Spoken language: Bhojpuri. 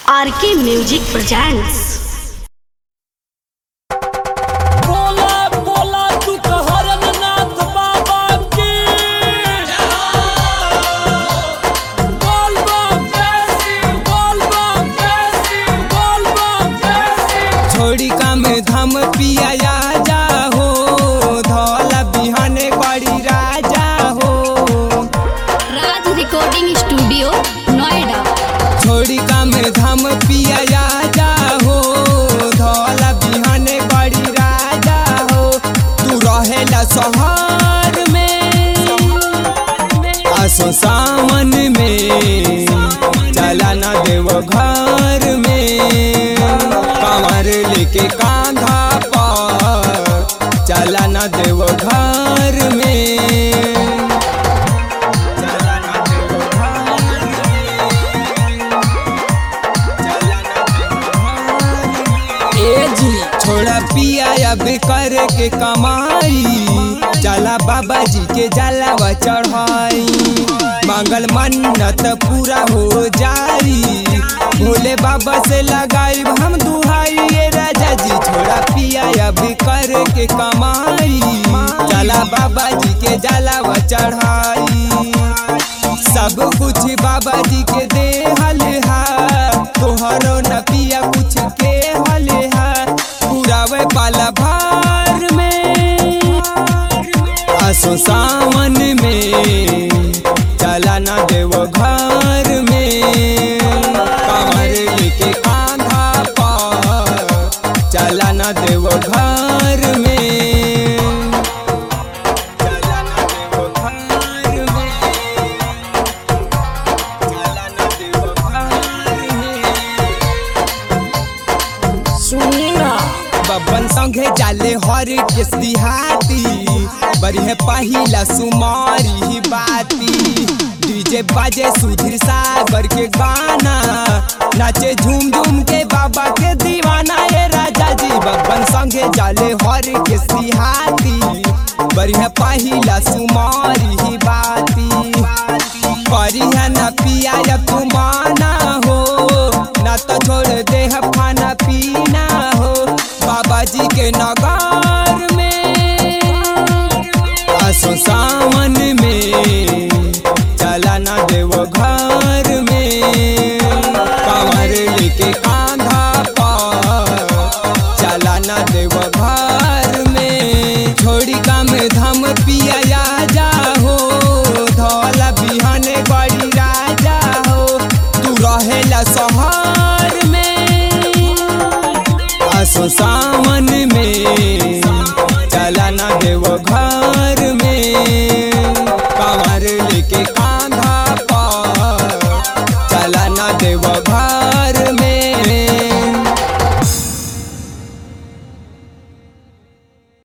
आरके म्यूजिक प्रेजेंट्स बोला बोला तू कहरन नाथ बाबा की बोल बम जैसी बोल बम जैसी बोल बम जैसी छोड़ी कम धम पिया जा हो धौला बिहाने बड़ी राजा हो राज रिकॉर्डिंग स्टूडियो नोएडा छोड़ी कम धम पिया जा हो धौला बिहाने बड़ी राजा हो तू रहेला शहर में आसो सावन में चला ना देव घर में कमर लेके कांधा पर चला ना देव घर में चला ना देव घर में। चला ना देव घर में। ए जी छोड़ा पिया अब कर के कमाई चला बाबा जी के जलावा चढ़ाई मांगल मन्नत पूरा हो जाई भोले बाबा से लगाई हम दुहाई ये राजा जी छोड़ा पिया अब कर के कमाई चला बाबा जी के जलावा चढ़ाई सब कुछ बाबा जी के दे हल हा तोहरो न पिया कुछ के हल हा पुरावे पाला भार में आसो सावन में चला ना देव घर में कमर लेके कांधा पर चला ना देव घर में चला ना देव घर में चला ना देव घर में सुनी ना बब्बन संगे जाले हर के सिहाती बरिहे पहिला सुमारी ही बाती डीजे बाजे सुधीर सागर के गाना नाचे झूम झूम के बाबा के दीवाना ये राजा जी बब्बन संगे जाले हर के सिहाती बरिहे पहिला सुमारी ही बाती बरिहा न पिया अब तू माना हो ना तो छोड़ दे हम खाना पीना हो बाबा जी के नगार में आसो सावन में चला ना देव घर में कमर लेके कांधा पर चला ना देव घर में छोड़ी कम धम पिया जा हो धौला बिहाने बड़ी राजा हो तू रहेला शहर में आसो सावन